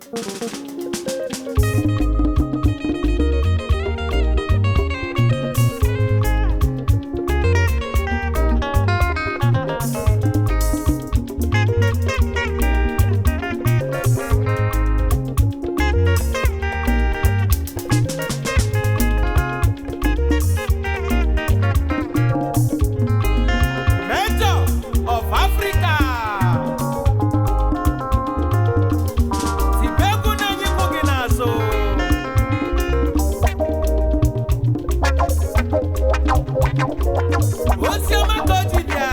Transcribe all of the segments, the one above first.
Major of Africa. Tibegu na-enye ikwu gị n'azụ. Oziọma ka o ji bịa.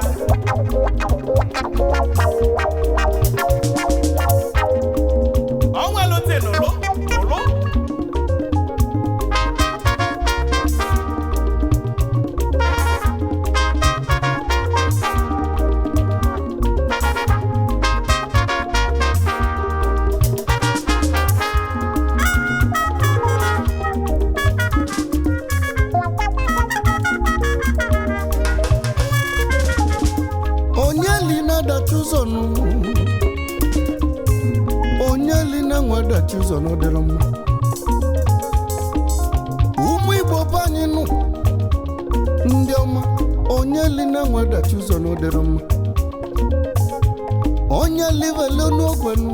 Ọ nwere ntị nụrụ, nụrụ. onye li na-adachi ụzọ nụ onye li na-enwe adachi ụzọ nụ dịrị mma ụmụ igbo be anyị nụ ndị ọma onye li na-enwe adachi ụzọ nụ dịrị mma onye livele n'ogwe nụ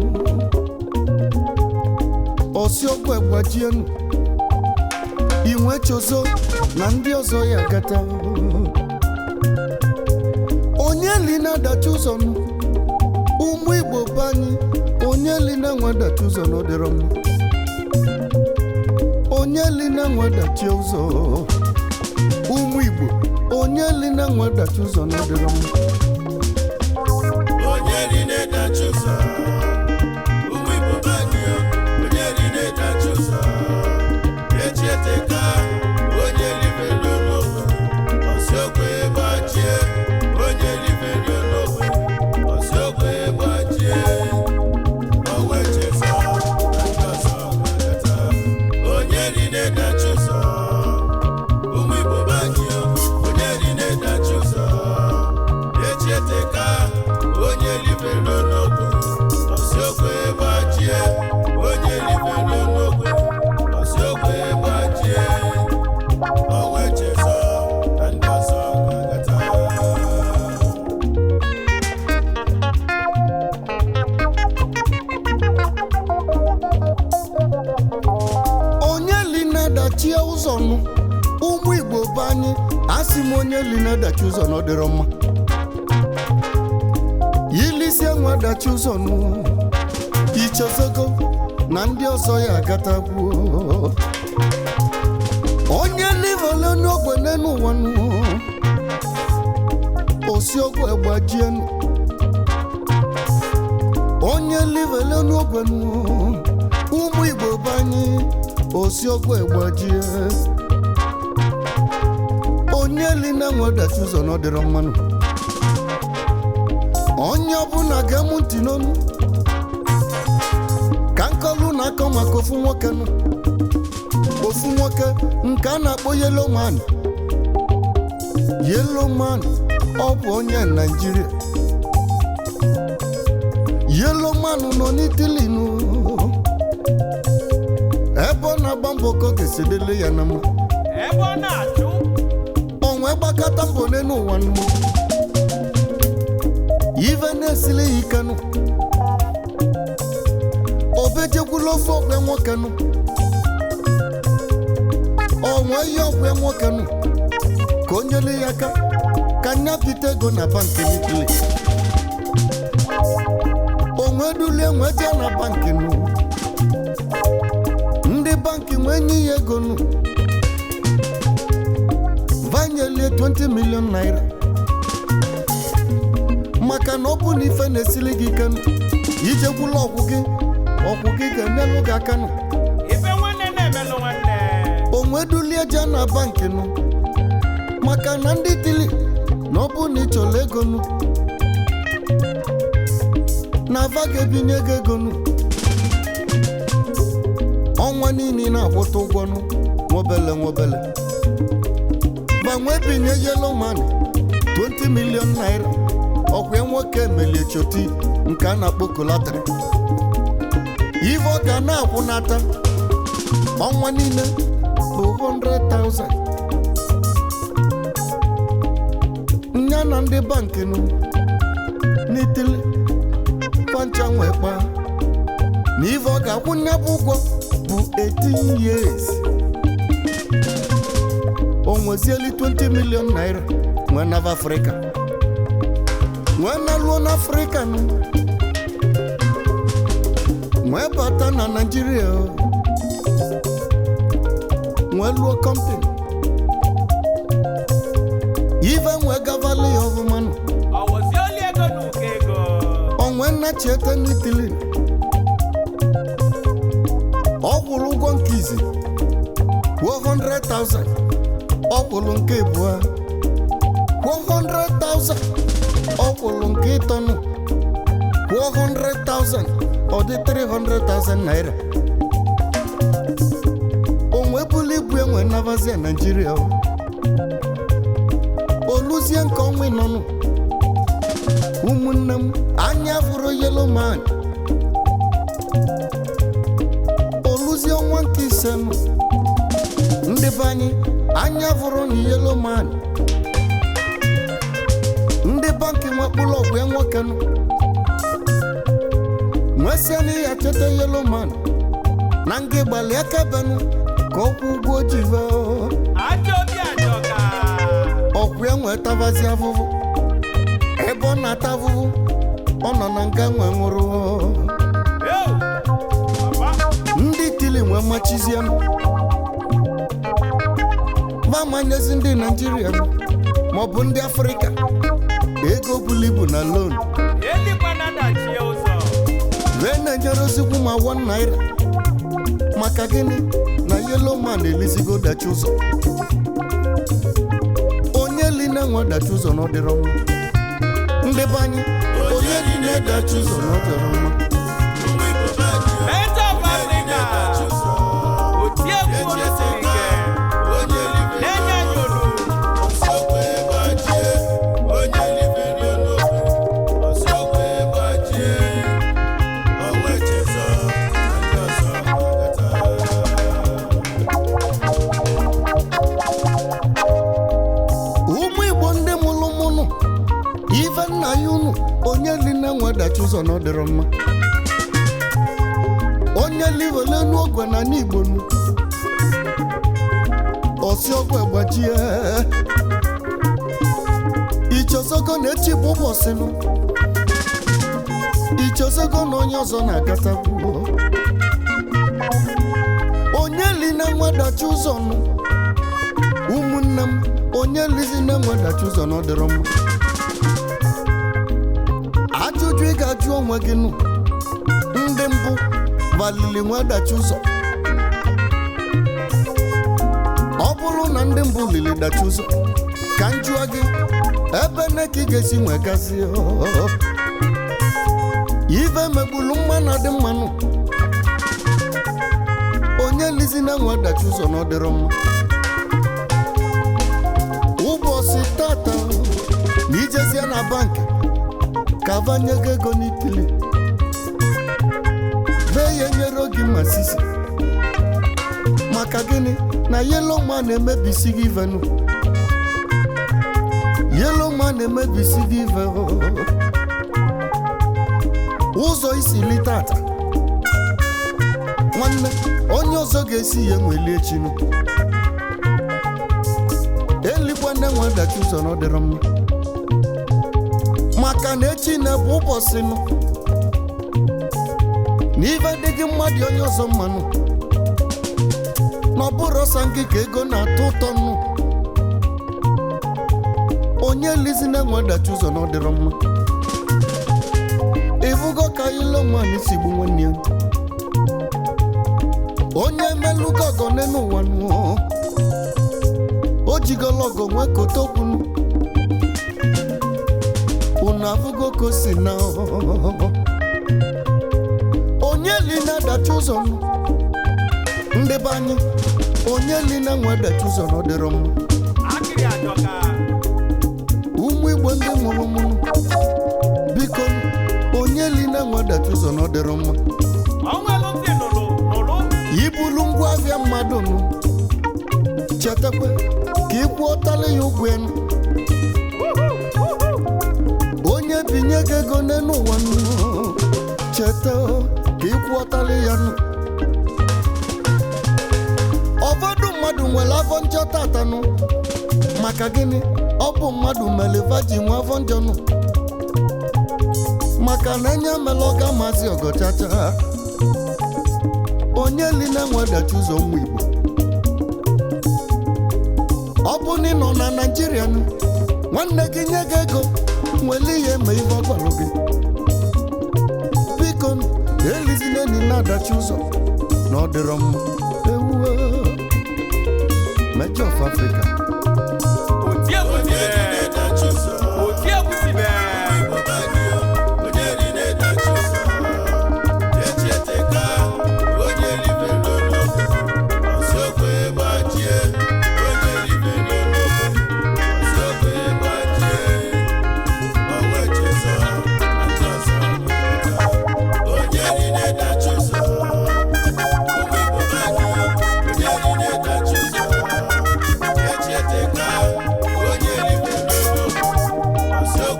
osi ogwe gbajie nụ inwe chozo na ndị ọzọ ya gata onye li na-adachi ụzọ nụ ụmụ igbo be anyị onye li na-enwe adachi ụzọ na ọdịrọ mma onye li na-enwe adachi ụzọ ụmụ igbo onye li na-enwe adachi ụzọ na ọdịrọ mma onye ri na-edachi ụzọ ụmụ igbo be anyị o, onye ri na-edachi ụzọ echi eteka onye ribere n'ogbe ọsi ogwe gbachie onye ribere n'ogbe ọsi ogwe gbachie owe chesa na ndị ọzọ ga-aleta onye ri na-edachi ụzọ ụmụ igbo be anyị o, onye ri na-edachi ụzọ echi eteka onye ribere n'ogbe ọsi ogwe gbachie onye ribere n'ogbe ọsi ogwe gbachie owe chezọ na ndị ọzọ ga-agata onye li na-adachi ụzọ nụ ụmụ igbo be anyị asị m onye li na-adachi ụzọ na ọdịrọ mma yilisi enwe adachi ụzọ nụ ichezogo na ndị ọzọ ya agatakwuo onye livele n'ogbe n'elu ụwa nụ osi ogwe gbajie nụ onye livele n'ogwe nụ ụmụ igbo be anyị osi ogwe gbajie onye li na-enwe dachi ụzọ na ọdịrọ mmanụ onye ọbụla ga-emu ntị n'onu ka nkọlu na-akọ maka ofu nwoke nụ ofu nwoke nke a na-akpọ yelo man yelo man ọ bụ onye naijiria yelo man nọ n'itili nụ ebe ọ na-agba mbọ ka ọ ga-esi dịrị ya na mma Ebe ọ na-achụ. onwe gbakọta mbọ n'elu ụwa nụ ive na-esili ya ike nụ obejekwula ofe ọgwe nwoke nụ onwe ihe ọgwe nwoke nụ ka o nyere ya aka ka nya bite ego na bankị n'itili onwe dulie nwe jee na bankị nụ ndị bankị nwee nye ya ego nụ vanyelie 20 million naira maka na ọ bụ na ife na-esili gị ike nụ ijekwula ọgwụ gị ọgwụ gị ga-enyelụ gị aka nụ Ife nwanne na-emelụ nwanne. onwe dulie je na bankị nụ maka na ndị dili na ọ bụ na ị chọrọ ego nụ na ava ga-ebinye gị ego nụ ọnwa niile ị na-akwụta ụgwọ nụ nwobele nwobele gbanwee binye yelo man 20 million naira ọkwa nwoke melie choti nke a na-akpọ kolatri ife ọ ga na-akwụnata ọnwa niile bụ 100,000 nya na ndị bankị nụ n'itili pancha nwe kpaa na ife ọ ga-akwụ nya bụ ụgwọ bụ 18 years o nwezieli 20 million naira nwee nava afrịka nwee na luo n'afrịka nụ nwee bata na naijiria o. nwee luo kọmpani ife nwee gavali ya ọfụma nụ ọwụzi oli ego na ụkọ ego onwe nnachiete n'itili ọ kwụrụ ụgwọ nke izi kwuo 100,000 ọ kwụrụ nke abụọ kwuo 100,000 ọ kwụrụ nke ịtọnụ kwuo 100,000 ọ dị 300,000 naira onwe bulu ibu enwe nabazia naijiria o. oluzie nke ọnwa ịnọnụ ụmụnne m anya fụrụ yelo man oluzie ọnwa nke ise m ndị be anyị anya fụrụ na yelo man ndị bankị nwekpụrụ ọgwụ ya nwoke nụ nwesịa na ya cheta yelo man na nga gbalị aka benụ ka ọkwụ ụgwọ jive ajọ obi ajọka ọkwụ ya nwee tabazi afụfụ ebe ọ na-ata afụfụ ọ nọ na nga nwe nwụrụ Yo! Papa, ndị tili nwee machizie m ma manyezi ndị naijiria maọbụ ndị afrịka ego bulu ibu na lon elikwana dachie ụzọ wee na-enyere ozigbo ma wọn naira maka gịnị na yelo man elizigo dachi ụzọ onye li na-enwe dachi ụzọ na ọ dịrọ mma ndị be anyị onye li na-edachi ụzọ na ọ dịrọ mma ụmụ igbo be anyị o. Meta of Africa oti egwu olu siri ike onye libe na-enye anyị olu ọsọkwe gbajie onye libe n'ofe ọsọkwe gbajie ọwa echezọ na ndị ọzọ gbagata ụmụ igbo ndị mụrụ mụnụ ife nna ya unu onye li na-enwe dachi ụzọ na ọ dịrọ mma onye livele n'ogwe na n'igbo nu osi ọgwụ gbajie ichozogo na echi bụ ụbọchị nụ ichozogo na onye ọzọ na-agata kwuo onye li na-enwe dachi ụzọ nụ ụmụnne m onye lizi na-enwe dachi ụzọ na ọ dịrọ mma ajụjụ ị ga-ajụ onwe gị nụ ndị mbụ valili nwe dachi ụzọ ọ bụrụ na ndị mbụ lili dachi ụzọ ka m jụọ gị ebe nne ka ị ga-esi nwegazi ife megbulu mma na dị mmanụ onye lizi na-enwe dachi ụzọ na ọ dịrọ mma ụbọchị tata na ijezie na bankị ka vanye gị ego n'itili vee ya nyere gị ma sisi maka gịnị na yelo ma na-emebisi gị ivenu yelo ma na-emebisi gị ive ụzọ isi li tata nwanne onye ọzọ ga-esi ya enweli echinu eluigwe nne nwe dachi ụzọ na ọ dịrọ mma maka na echi na-bụ ụbọchị nụ na ife dị gị mmadụ onye ọzọ mmanụ na ọ bụrụ ọsọ gị ka ego na-atọ ụtọ nụ onye lizi na-enwe dachi ụzọ na ọ dịrọ mma ịfụgo ka ilo nwaanyị si gbu nwanne ya onye melugo ọgọ n'elu ụwa nụ o jigolo ọgọ nwee kote okwunu unu afụgo ka o si na onye li na-adachi ụzọ m ndị be anyị onye li na-enwe adachi ụzọ na ọ dịrọ mma akịrị ajọka ụmụ igbo ndị mụrụ mụrụ biko onye li na-enwe adachi ụzọ na ọ dịrọ mma ọnwelụ ibulu ngwa ahịa mmadụ nụ chetakwa ka ị kwụọtala ya ụgwọ enu onye binye gị ego n'elu ụwa nụ cheta ka ị kwụọtala ya nụ ụfọdụ mmadụ nwere afọ njọ tatanụ maka gịnị ọ bụ mmadụ mere vaji nwe afọ njọ nụ maka na enye mela ọga maazị ọgọchacha onye li na-enwedachi ụzọ nwa igbo ọ bụ na ị nọ na naijiria nụ nwanne gị nye gị ego nwere ihe ma ihe ọ gwara gị biko elizina enyi na-adachi ụzọ na ọ dịrọ mma ewuo Major of Africa